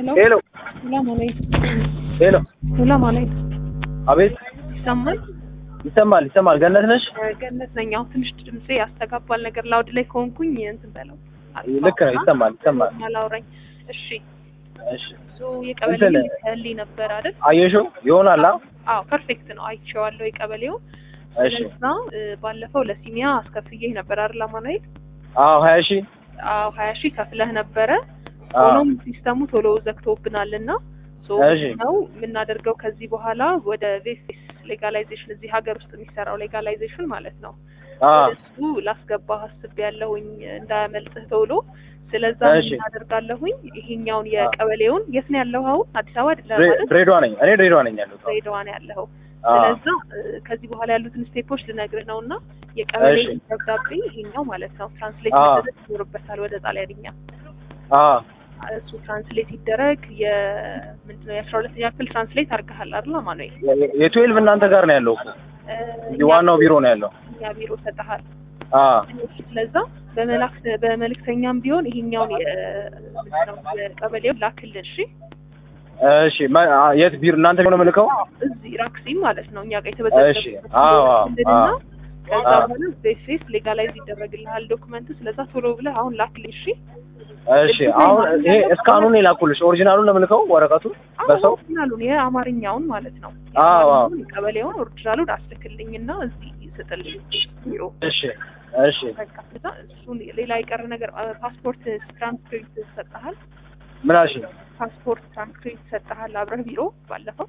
ሄሎ ሰላም አለይኩም። ሄሎ፣ ሰላም አለይኩም። አቤት፣ ይሰማል? ይሰማል ይሰማል። ገነት ነሽ? ገነት ነኝ። አሁን ትንሽ ድምጼ ያስተጋባል ነገር ላውድ ላይ ከሆንኩኝ እንትን በለው። ልክ ነው፣ ይሰማል ይሰማል። አላውራኝ። እሺ እሺ፣ ሶ የቀበሌ እንትን- ልከልኝ ነበር አይደል? አየሽው ይሆናል። አ? አዎ ፐርፌክት ነው። አይቼዋለሁ የቀበሌው። እሺ፣ ስለዛ እ፣ ባለፈው ለሲሚያ አስከፍዬ ነበር አይደል አማኑኤል? አዎ፣ ሀያ ሺህ አዎ ሀያ ሺህ ከፍለህ ነበረ። አዎ፣ ሆኖም ሲስተሙ ቶሎ ዘግቶብናል እና ሶ እሺ። ነው የምናደርገው ከዚህ በኋላ ወደ ቬስቲስ ሌጋላይዜሽን እዚህ ሀገር ውስጥ የሚሰራው ሌጋላይዜሽን ማለት ነው አዎ፣ እሱ ላስገባህ አስቤያለሁኝ እንዳያመልጥህ ቶሎ። ስለዛ እሺ። እናደርጋለሁኝ ይሄኛውን የቀበሌውን የት ነው ያለው? አሁን አዲስ አበባ አይደለም ድሬ- ማለት ድሬዳዋ ነኝ እኔ ድሬዳዋ ነኝ ያለሁት። ድሬዳዋ ነው ያለኸው። አዎ፣ ስለዛ እ፣ ከዚህ በኋላ ያሉትን ስቴፖች ልነግርህ ነው እና የቀበሌ እሺ። ደብዳቤ ይሄኛው ማለት ነው ትራንስሌት አዎ። መደረግ ይኖርበታል ወደ ጣሊያንኛ። አዎ፣ እሱ ትራንስሌት ይደረግ። የምንድነው የአስራ ሁለተኛ ክፍል ትራንስሌት አድርገሃል አይደል አማኑኤል? የ- የትዌልቭ እናንተ ጋር ነው ያለው እኮ እ፣ እንጂ ዋናው ቢሮ ነው ያለው። እኛ ቢሮ ሰጠሃል። አዎ፣ ስለዛ በመላክ በመልእክተኛም ቢሆን ይሄኛውን የ- ምንድነው የቀበሌውን ላክልን። እሺ እሺ። መ- አ- የት ቢሮ እናንተ ቢሮ ነው የምልከው? እዚህ ራክሲም ማለት ነው እኛ ጋር እሺ። የተበዘበዘ አዎ፣ አዎ፣ ክልልና አዎ። ከዛ አዎ። በኋላ ቤፌስ ሌጋላይዝ ይደረግልሃል ዶክመንቱ። ስለዛ ቶሎ ብለህ አሁን ላክልኝ። እሺ እሺ። አሁን ይሄ እስካኑን የላኩልሽ ኦሪጂናሉን ነው የምልከው ወረቀቱ በሰው ኦሪጂናሉን የአማርኛውን ማለት ነው አዎ፣ አዎ። የአማርኛውን የቀበሌውን ኦሪጂናሉን አስልክልኝና እዚህ ስጥልኝ ቢሮ እሺ፣ እሺ። በቃ ከዛ እሱን ሌላ የቀረ ነገር አ፣ ፓስፖርት ትራንስክሪፕት ሰጠሃል። ምን አልሽ? ፓስፖርት ትራንስክሪፕት ሰጠሃል አብረህ ቢሮ ባለፈው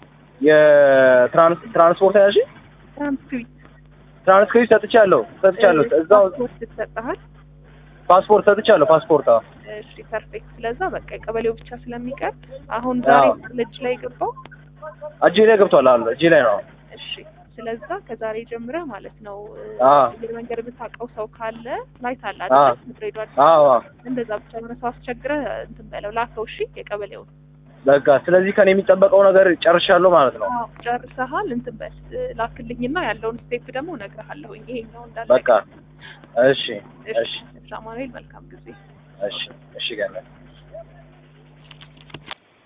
የትራንስ ትራንስፖርት ያልሽ ትራንስክሪፕት ትራንስክሪፕት ሰጥቻለሁ ሰጥቻለሁ። እዛው ፓስፖርት ሰጠሃል። ፓስፖርት ሰጥቻለሁ። ፓስፖርት አዎ። እሺ ፐርፌክት። ስለዛ በቃ የቀበሌው ብቻ ስለሚቀር አሁን ዛሬ አዎ። ልጅ ላይ ገባው። እጄ ላይ ገብቷል አሉ እጄ ላይ ነው። እሺ ስለዛ ከዛሬ ጀምረህ ማለት ነው እ፣ አዎ። አየር መንገድ የምታውቀው ሰው ካለ ፍላይት አለ አዎ። አይደል? ድሬዳዋ አዲስ አዎ አዎ። እንደዛ ብቻ የሆነ ሰው አስቸግረህ እንትን በለው ላከው። እሺ የቀበሌውን በቃ ስለዚህ ከኔ የሚጠበቀው ነገር ጨርሻለሁ ማለት ነው። አዎ ጨርሰሃል። እንትን በል እ፣ ላክልኝና ያለውን ስቴፕ ደግሞ እነግርሃለሁኝ። ይሄኛው እንዳለ በቃ እሺ፣ እሺ፣ እሺ። አማኑኤል መልካም ጊዜ። እሺ፣ እሺ ገና